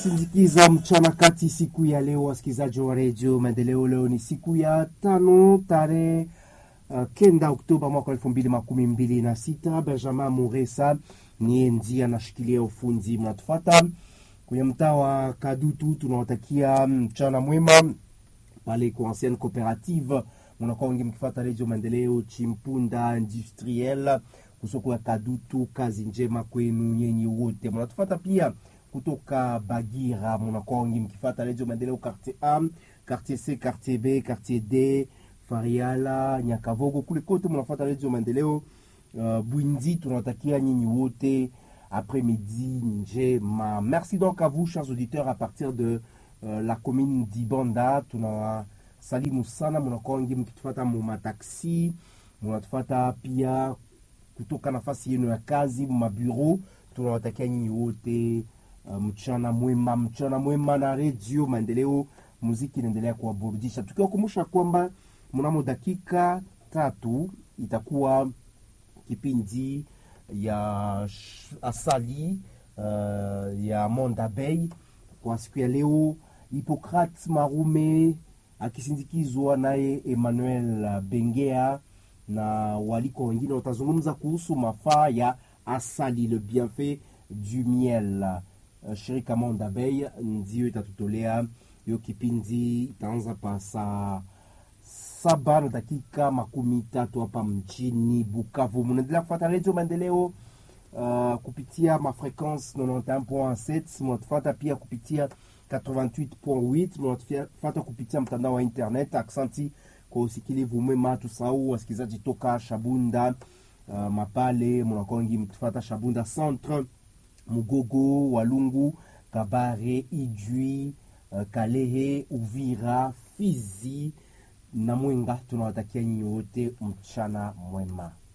Sindikiza mchana kati siku ya leo, wasikilizaji wa redio Maendeleo. Leo ni siku ya tano tarehe uh, kenda Oktoba mwaka elfu mbili makumi mbili na sita. Benjamin Muresa niye ndiye anashikilia ufundi. Mnatufata kwenye mtaa wa Kadutu, tunawatakia mchana mwema pale kwa ancienne cooperative munakuwa wengi mkifata redio Maendeleo Chimpunda industriel kusoko ya Kadutu. Kazi njema kwenu nyenyi wote mnatufata pia kutoka Bagira munakuwa wengi mkifata redio Maendeleo quartier A, quartier C, quartier B, quartier D, Fariala, Nyakavogo kule kote mnafuata redio Maendeleo. Uh, Bwindi tunawatakia nyinyi wote après-midi njema. Merci donc à vous chers auditeurs à partir de uh, la commune d'Ibanda tunawasalimu sana, munakuwa wengi mkitufata mu mataksi, munatufata pia kutoka nafasi yenu ya kazi mu mabureau. Tunawatakia nyinyi wote uh, mchana mwema, mchana mwema na redio Maendeleo. Muziki inaendelea kuwaburudisha, tukiwakumbusha kwamba mnamo dakika tatu itakuwa kipindi ya asali uh, ya Monde Abeille kwa siku ya leo. Hippocrate Marume akisindikizwa naye Emmanuel Bengea na waliko wengine watazungumza kuhusu mafaa ya asali, le bienfait du miel. Uh, shirika Monde Abeille ndio itatutolea hiyo kipindi, itaanza pa saa saba na dakika makumi tatu hapa mjini Bukavu. Munaendelea kufuata redio Maendeleo uh, kupitia mafrequence 91.7 munatufuata pia kupitia 88.8 munatufuata kupitia mtandao wa internet. Aksanti kwa usikilivu mwema, tusahau wasikilizaji toka Shabunda uh, Mapale, munakuwa wengi mkitufuata Shabunda Centre, Mugogo, Walungu, Kabare, Ijwi, uh, Kalehe, Uvira, Fizi na Mwenga. Tunawatakia nyinyi wote mchana mwema.